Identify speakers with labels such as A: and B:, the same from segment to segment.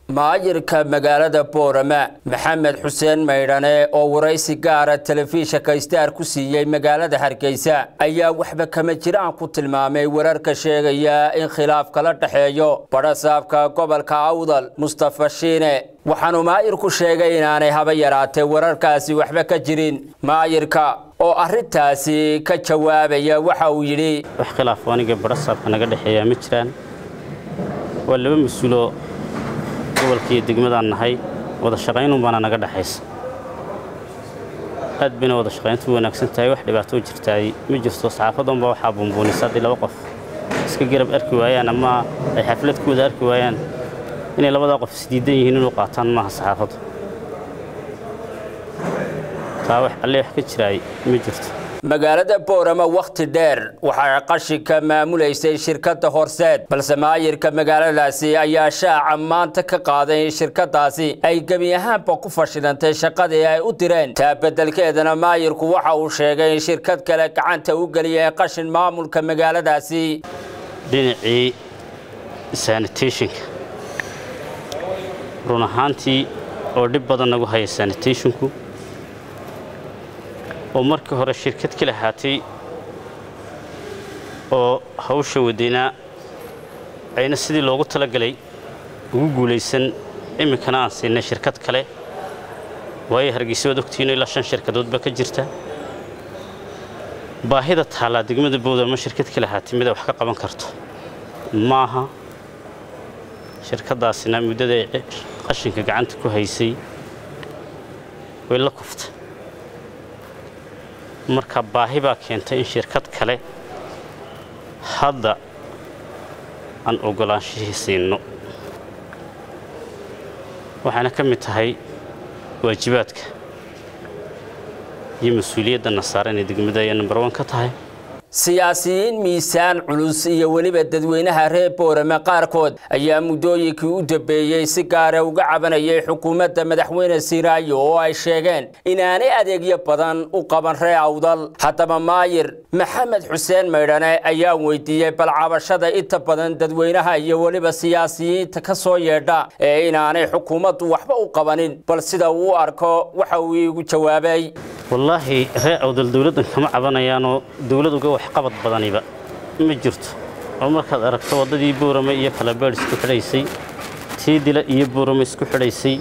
A: maayirka magaalada boorama maxamed xuseen maydhane oo waraysi gaara telefishinka istaar ku siiyey magaalada hargeysa ayaa waxba kama jiraan ku tilmaamay wararka sheegaya in khilaaf kala dhexeeyo badhasaabka gobolka awdal mustafa shiine waxaanu maayirku sheegay inaanay haba yaraatee wararkaasi waxba ka jirin maayirka oo arintaasi ka jawaabaya waxa uu yidhi
B: wax khilaaf aniga badhasaabka naga dhexeeya ma jiraan waa laba mas-uuloo gobolka iyo degmadaan nahay wada shaqaynun baana naga dhexaysa aad bayna wada shaqayntu wanaagsan tahay wax dhibaatoo jirtaay ma jirto saxaafadanba waxaa bumbuunisa haddii laba qof iska garab arki waayaan ama ay xaflad ku wada arki waayaan inay labadaa qof isdiidan yihiin inuu qaataan maaha saxaafaddu taa wax alle wax ka jiraay ma jirto
A: magaalada boorama wakhti dheer waxaa qashinka maamulaysay shirkadda horseed balse maayirka magaaladaasi ayaa shaaca maanta ka qaaday in shirkadaasi ay gebi ahaanba ku fashilantay shaqadii ay u direen taa beddelkeedana maayirku waxa uu sheegay in shirkad kale gacanta u geliyay qashin maamulka magaaladaasi
B: dhinacii sanitationka run ahaantii oo dhib badan nagu haya sanitationku oo markii hore shirkad ka lahaatay oo hawsha wadaynaa ayna sidii loogu talagalay ugu guulaysan iminkana aan siinay shirkad kale waayo hargeysa waad ogtihiino ilaa shan shirkadoodba ka jirta baahida taallaa degmada boodama shirkad ka lahaatay mida wax ka qaban karto maaha shirkaddaasina muddada ay qashinka gacanta ku haysay way la kuftay marka baahi baa keentay in shirkad kale hadda aan oggolaanshihii siinno waxaana ka mid tahay waajibaadka iyo mas-uuliyadda nasaare inay degmada ayaa number one ka tahay
A: siyaasiyiin miisaan culus iyo weliba dadweynaha reer boorame qaarkood ayaa muddooyinkii u dambeeyey si gaara uga cabanayay xukuumadda madaxweyne siraayo oo ay sheegeen inaanay adeegyo badan u qaban ree awdal haddaba maayir maxamed xuseen maydhane ayaa weydiiyey bal cabashada inta badan dadweynaha iyo weliba siyaasiyiinta ka soo yeedha ee inaanay xukuumaddu waxba u qabanin bal sida uu arko waxa uu iigu jawaabay
B: wallaahi ree awdal dowladdan kama cabanayaanoo dowlad uga waxqabad badaniba ma jirto oo markaad aragto waddadii boorame iyo kalabeedh isku xidhaysay tii dila iyo boorame isku xidhaysay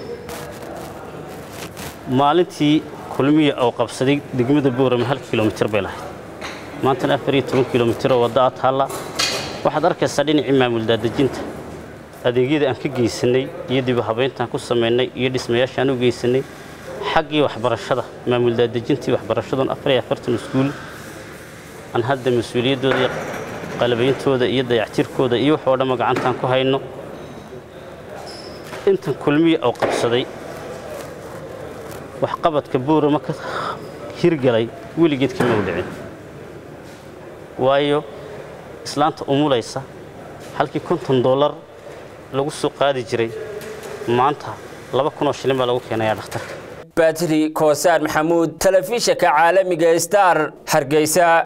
B: maalintii kulmiya oo qabsaday degmada boorame hal kilomitir bay lahayd maantana afar iyo toban kilomitir oo wadda a taalla waxaad arkaysaa dhinacii maamul daadejinta adeegyada aan ka geysannay iyo dib u habayntaan ku samaynay iyo dhismayaashaan u geysannay xaggii waxbarashada maamul daadejintii waxbarashadoon afar iyo afartan iskuul aan hadda mas-uuliyaddooda iyo qalabayntooda iyo dayactirkooda iyo waxoo dhamma gacantaan ku hayno intan kulmiya oo qabsaday waxqabadka boorama ka hirgalay weligeed kama u dhicin waayo islaanta umulaysa halkii konton dollar lagu soo qaadi jiray maanta laba kunoo shilin baa lagu keenayaa dhakhtarka
A: batri koosaar maxamuud telefishinka caalamiga star hargeysa